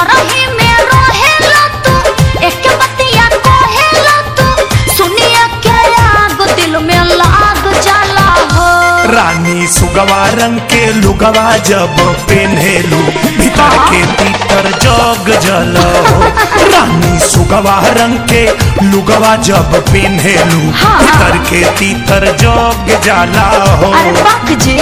घर ही में रहेला तू एक बतिया कहेला तू सुनिया के आग दिल में लाग जाला हो रानी सुगवा रंग के लुगवा जब पेन्हेलू भीतर के तीतर जग जल हो रानी सुगवा रंग के लुगवा जब पेन्हेलू हाँ। भीतर के तीतर जग जाला हो अरे बाक जी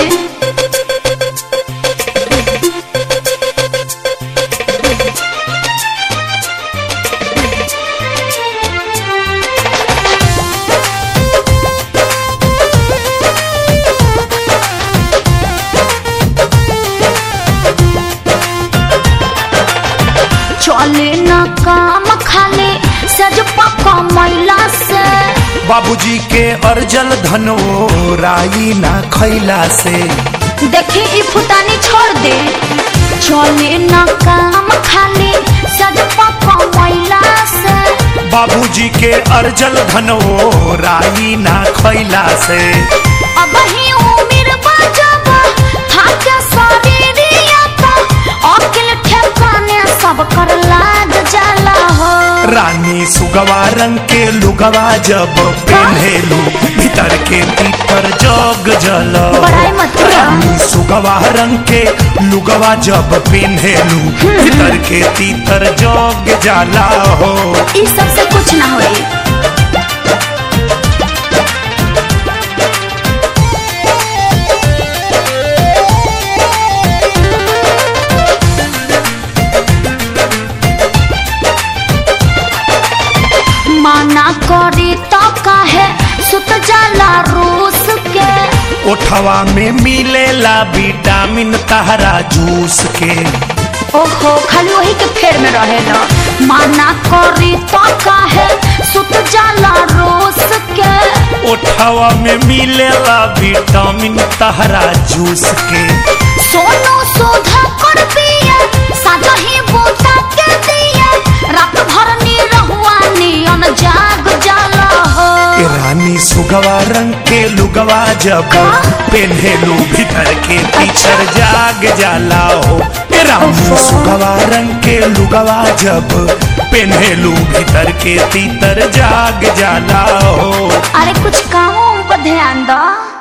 चले न काम खाले सज पक्का मैला से बाबूजी के अर्जल धनो राई ना खैला से देखी ई फुटानी छोड़ दे चले न काम खाले सज पक्का मैला से बाबूजी के अर्जल धनो राई ना खैला से अब ही उम्र बजब थाके शरीरिया तो अकिल ठेकाने सब कर लाग जाला हो रानी सुगवा रंग के लुगवा जब पेन्हेलू भीतर के तीतर जग जल बड़ाई मत करो। रानी सुगवा रंग के लुगवा जब पेन्हेलू भीतर के तीतर जग जाला हो ई सबसे कुछ ना होई माना करी तो काहे सुत जाला रूस के ओठवा में मिलेला विटामिन तहरा जूस के ओहो खाली वही के फेर में रहेला माना करी तो काहे सुत जाला रूस के ओठवा में मिलेला विटामिन तहरा जूस के सोनू सुधा कर पिया साजा ही बूटा के दिया रात भर नी रहुआ नियन जाग जाला हो ए रानी सुगवा रंग के लुगवा जब का? पेन्हेलू भीतर के पीछर जाग जाला हो ए रानी ओहो। सुगवा रंग के लुगवा जब पेन्हेलू भीतर के तीतर जाग जाला हो अरे कुछ कामों पर ध्यान दो